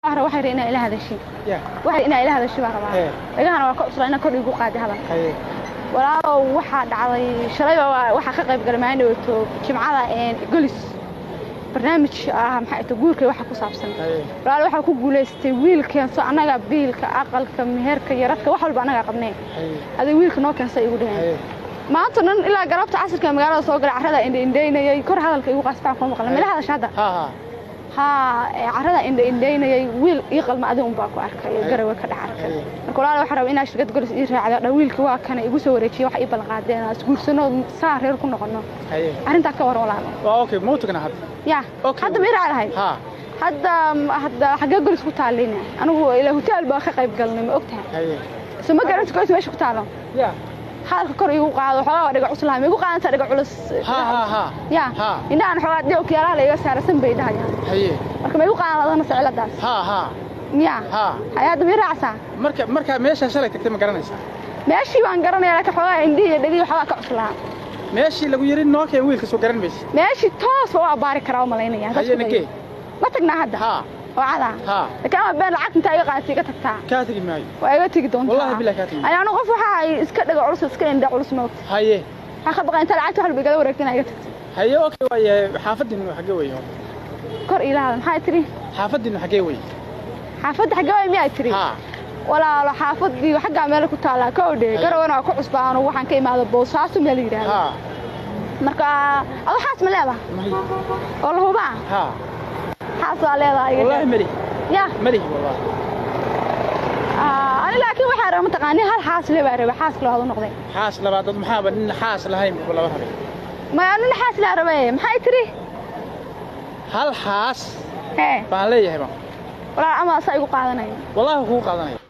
waxra waxay rabaa inaa ila hadashin ya waxay inaa ila hadashin baan rabaa Hee. dhagahana waa ka cusla inaa kor igu qaadi hadal haye walaalow waxaa dhacday shalayba waa- waxaa ka qayb galay maalin dhawaato jimcada een golis barnaamij ah maxay to guurka waxa ku saabsan haye walaalo waxaa ku guulaystay wiil keenso annaga biilka aqalka meherka yaradka wax walba annagaa qabnay haye adig wiilka noo keensa igu dhaheen haye maanta dhan ilaa galabta casirka magaalada soo galay carrada indhaindhaynayay kor hadalka igu qaasbaan kuma maqlan mila hadasha hadda ha ha haa ee carrada indhaindhaynayay wiil ii qalma adi unbaa ku arkay ee Haye. garawe ka dhex arkay Haye. marka walaalo waxaa raba inaa shirkad golis ii raacdo dha wiilka waa kana igu soo wareejiyay wax ii ballanqaadeen aan isguursano saa reer ku noqono haye arrintaa ka war walaalo waa okay ma u tagna hadda ya Okay. hadda ma ii raaci lahayd ha hadda hadda xaggee golis ku taallina anigu ilaa hotel baa ka qayb galnay ma ogtahay haye so ma garanti golis meesha ku taalo ya hadalka kor igu qaado xoogaa waa dhiga cuslaha ma igu qaadanta dhiga culus ha ha ha ya ha indhahan xoogaa dhinac kiyaalaha la iga saarasan bay dhahayaan haye marka ma igu qaadan ficiladaas ha ha ya ha hay hadda ma ii raacsaa marka markaa meeshaa shalay tagtay ma garanaysaa meeshii baan garanaya laakiin xoogaa indhihi iyo dhegihii xoogaa ka cuslaa meeshii lagu yiri noo keen wiilka soo garan maysid meeshii toosba waa baari karaa u malaynaya haye nakee ma tagnaa hadda ha oo cadaa ha laakiin ama been lacagta intaa iga qaadata iga tagtaa kaa tegi maayo waa iga tegi doontaa Wallahi billahi kaa tegi. Ani anigu qof waxa ay iska dhaga culus iska indha culus ma ogta haye waxaa ka baqay inta lacagta wax walba igala wareegta inaa iga tagto haye okay waaye xaafadiinu xaggee wey kor ilaahada maxaa tiri xaafadiinu xaggee wey xaafadda xaggee way miyaa tiri ha walaalo xaafadii xaggaa meel ku taallaa ka odhe garawana waa ku cusbaano waxaan ka imaado boosaaso meel yidhaahdo ha marka ado xaas ma leedahay mahi oo la hubaa ha xaas waa leedahay iga wallahi dheh. mali ya mali wallahi Ah, ani laakiin waxaa raba mataqaani hal xaas le baa raba xaas loo hadu noqday xaas labaad dad maxaaba nin xaas lahayn buu laba rabay maya nin xaas laa rabe maxay tiri hal xaas hee baan leeyahay baan walaal ama asaa igu qaadanaya wallahi kuu qaadanaya